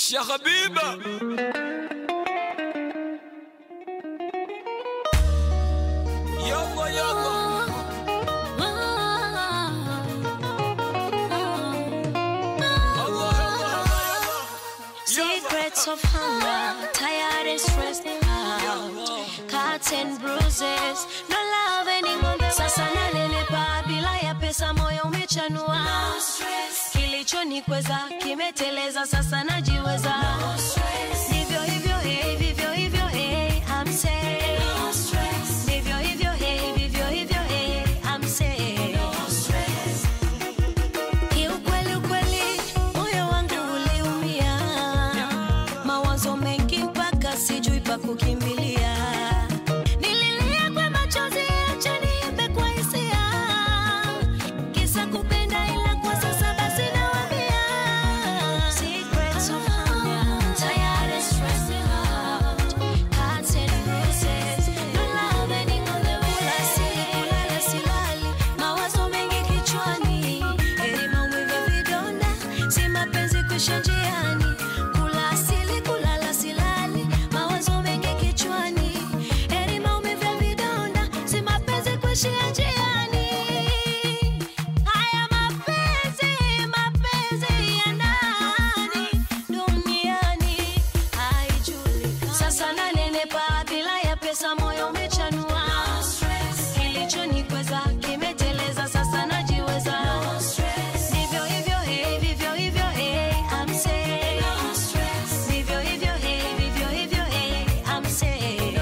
Sheikh Habiba Yalla yalla Allah Allah Allah Secrets of hunger, tired and stressed out. Cuts and bruises, no love anymore. Sasa nanenepa bila ya pesa, moyo umechanua. Kilichonikweza kimeteleza, sasa najiweza. Ndivyo hivyo, hey, vivyo hivyo, hey, I'm safe. Ndivyo hivyo, hey, vivyo hivyo, hey, I'm safe. Kiukweli ukweli, moyo wangu uliumia, mawazo mengi mpaka sijui pa kukimbilia. Nililia kwa machozi, acha niimbe kwa hisia, kisa kupenda, ila kwa sasa basi nawaambia. Secrets of hunger, tired and stressed out, cuts and bruises, no love anymore the way. Kula sili, kulala silali, mawazo mengi kichwani, heri maumivu ya vidonda, si mapenzi kuisha njiani. Kula asili, kulala silali, mawazo mengi kichwani, heri maumivu ya vidonda, si mapenzi kuishia njiani. Haya mapenzi, mapenzi ya ndani duniani haijulikani. Sasa nanenepa bila ya pesa, moyo umechanua. Kilichonikweza kimeteleza, sasa najiweza. Ndivyo hivyo, hey, vivyo hivyo, hey, I'm safe. Ndivyo hivyo, hey, vivyo hivyo, hey, I'm safe.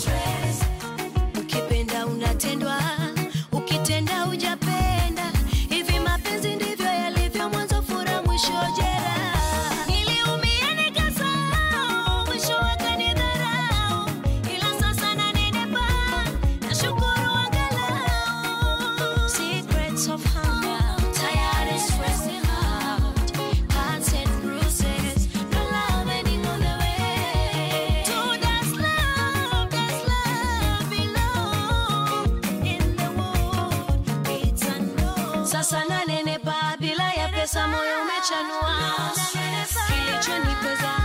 Ukipenda unatendwa, ukitenda hujapenda. Hivi mapenzi ndivyo yalivyo, mwanzo furaha, mwisho jeraha. Niliumia nikasahau, mwisho wakanidharau, ila sasa nanenepa, nashukuru angalau. Secrets of hunger, tired and stressed out, cuts and bruises, no love anymore the way. To does love, does love belong in the world? It's unknown. Sasa nanenepa bila ya pesa, moyo umechanua, kilichonikweza